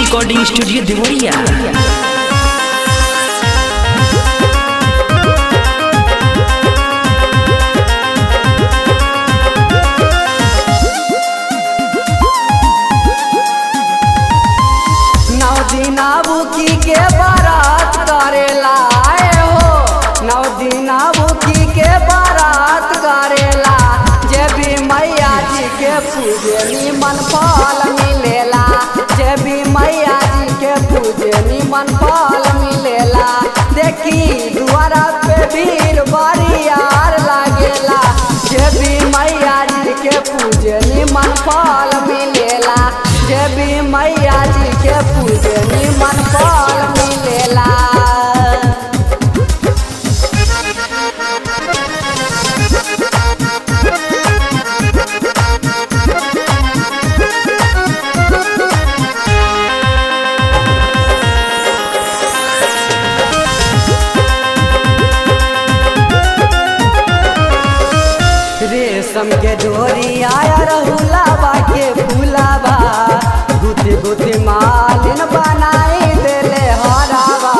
recording studio Deoria नौ दिना बुकी के बारात करेला आए हो नौ दिना बुकी के बारात करेला जे भी मैया जी के पूजे निमन फल मिलेला जे भी मैया जी के पूजे निमन फल मिलेला देखी दुआरा पे भीड़ बरियार लागेला जे भी मैया जी के पूजे निमन फल मिलेला जे भी मैया जी के पूजे निमन फल मिलेला रेशम के डोरी आया रहुलाबा के फूलाबा गुथी गुथी मालिन बनाई देले हराबा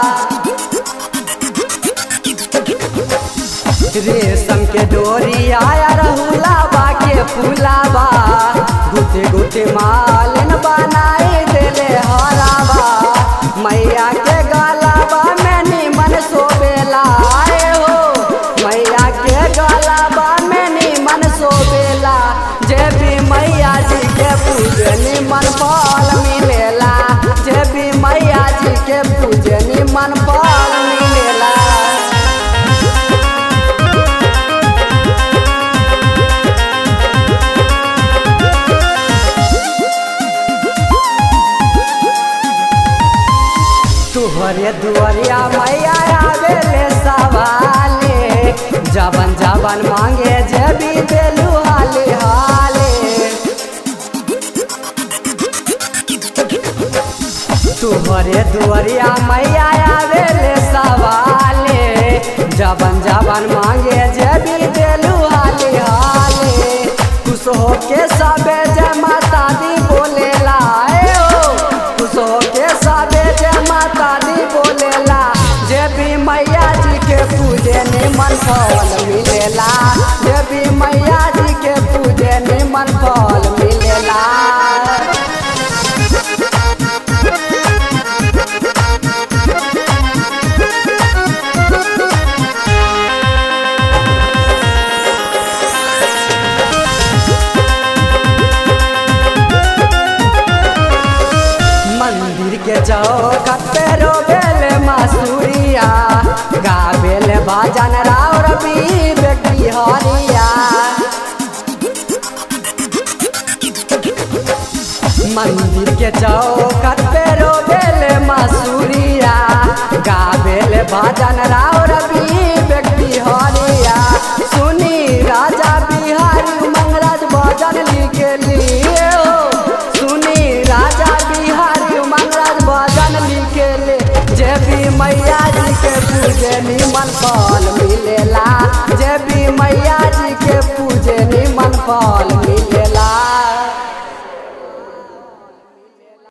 रेशम के डोरी आया रहुलाबा के फूलाबा गुथी गुथी मालिन बनाई देले हराबा मैया के गलाबा में निमन सोबेला आए हो मैया के गलाबा में निमन सोबेला जे भी मैया जी के पूजे निमन फल मिलेला जे भी मैया जी के पूजे निमन फल मिलेला तुहरे दुआरिया मैया आवेले सवाले जबन जबन मांगे जबी देलू हाले हाले तुहरे दुआरिया मैया आवेले सवाले जबन जबन मांगे जबी देलू हाले हाले खुश होके सबे जय माता दी बोलेला ए हो खुश होके सबे जय माता दी बोलेला जे भी मैया जी के पूजे निमन फल मिलेला जे भी मैया जी के पूजे निमन फल मिलेला मंदिर के चौखट पे रोबेल मासूरिया गाबेल भजन राव रवि बेटी हरिया मंदिर के चौखट पे रोबेल मासूरिया गाबेल भजन राव रवि बेटी हरिया सुनी राजा बिहारी मंगराज भजन लिखे लिए हो सुनी राजा बिहारी मंगराज भजन लिखे ले जे भी मैया जी के पूजे निमन फल मिलेला